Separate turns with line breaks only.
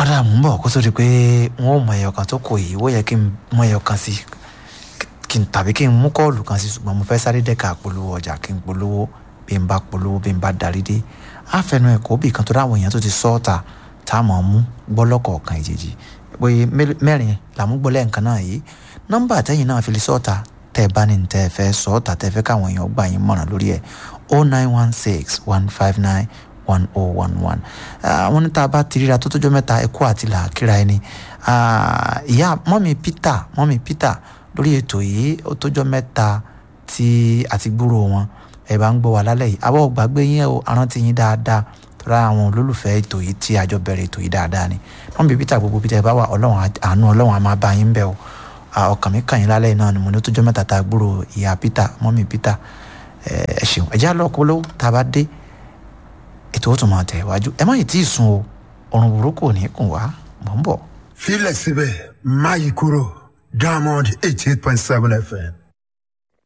ọ̀dà mú bọ̀ kó tó di pé wọ́n ò mọ ẹyọ kan tó kù yìí ó yẹ kí n mọ ẹyọ kan sí kí n tàbí kí n mú kọ́ọ̀lù kan sí ṣùgbọ́n mo fẹ́ sáré dẹ́ka polówó ọjà kí n polówó bí n bá polówó bí n bá darí dé àfẹnú ẹ̀kọ́ bì kan tó dáwọn èèyàn tó ti sọ́ọ̀tà tá a mọ̀ mú gbọ́ lọ́kọ̀ọ̀kan ìjèjì pé mẹ́rin làmúgbọ́lẹ̀ nǹkan náà yìí nọ́mbà tẹ́yìn náà fi lè sọ́ọ̀tà tẹ́ ẹ bá ní tẹ́ ẹ fẹ́ sọ́ọ̀tà tẹ́ ẹ fẹ́ káwọn èèyàn gbà yín mọ̀ràn lórí ẹ̀ o nine one six one five nine one oh one one àwọn níta bá ti ríra tó tójọ́ mẹ́ta ẹ̀kọ́ àti làákìrá ẹni ìyá mọ́mí Peter mọ́mí Peter lórí ètò yìí ó tójọ́ mẹ́ta tí àti gbúrò wọn ẹ bá ń gbọ́ wà lálẹ́ yìí àbọ̀ gbàgbé yín o arántí yín dáadáa tọ́ra àwọn olólùfẹ́ ètò yìí tí àjọ bẹ̀rẹ̀ ètò yìí dáadáa ni mọ́mí Peter gbogbo Peter ẹ bá wà ọlọ́run àánú ọlọ́run á máa bá yín bẹ̀ o ọkàn mi kàn yín lálẹ́ yìí náà ni mo ní ó tójọ́ mẹ́ta tá a gbúrò ìyá Peter mọ́mí Peter ẹ ṣeun ẹ já lọ́ọ́ polówó tá a bá dé ètò ó tún máa tẹ̀ wájú ẹ má yìí tí ì sun o ọ̀run burúkú ò ní kùn wá mọ̀ ń bọ̀.
filẹ̀ síbẹ̀ máyì kúrò diamond eighty eight point seven fm